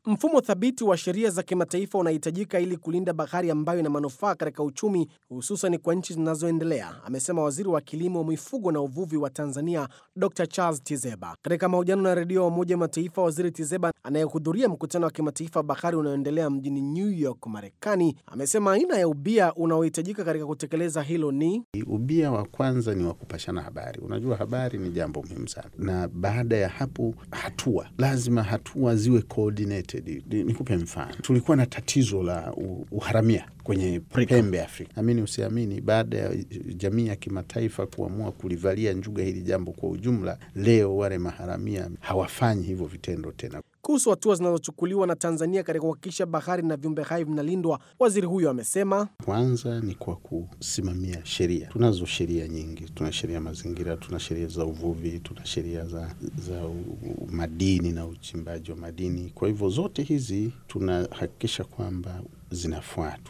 Mfumo thabiti wa sheria za kimataifa unahitajika ili kulinda bahari ambayo ina manufaa katika uchumi, hususan kwa nchi zinazoendelea, amesema waziri wa kilimo, mifugo na uvuvi wa Tanzania, Dr Charles Tizeba. Katika mahojiano na redio wa Umoja wa Mataifa, waziri Tizeba anayehudhuria mkutano wa kimataifa wa bahari unaoendelea mjini New York, Marekani, amesema aina ya ubia unaohitajika katika kutekeleza hilo ni ubia wa kwanza ni wa kupashana habari. Unajua, habari ni jambo muhimu sana, na baada ya hapo hatua lazima hatua ziwe coordinated. Nikupe mfano, tulikuwa na tatizo la uharamia kwenye pembe Afrika. Amini usiamini, baada ya jamii ya kimataifa kuamua kulivalia njuga hili jambo kwa ujumla, leo wale maharamia hawafanyi hivyo vitendo tena. Kuhusu hatua zinazochukuliwa na Tanzania katika kuhakikisha bahari na viumbe hai vinalindwa, waziri huyo amesema kwanza ni kwa kusimamia sheria. Tunazo sheria nyingi, tuna sheria ya mazingira, tuna sheria za uvuvi, tuna sheria za, za madini na uchimbaji wa madini. Kwa hivyo zote hizi tunahakikisha kwamba zinafuatwa.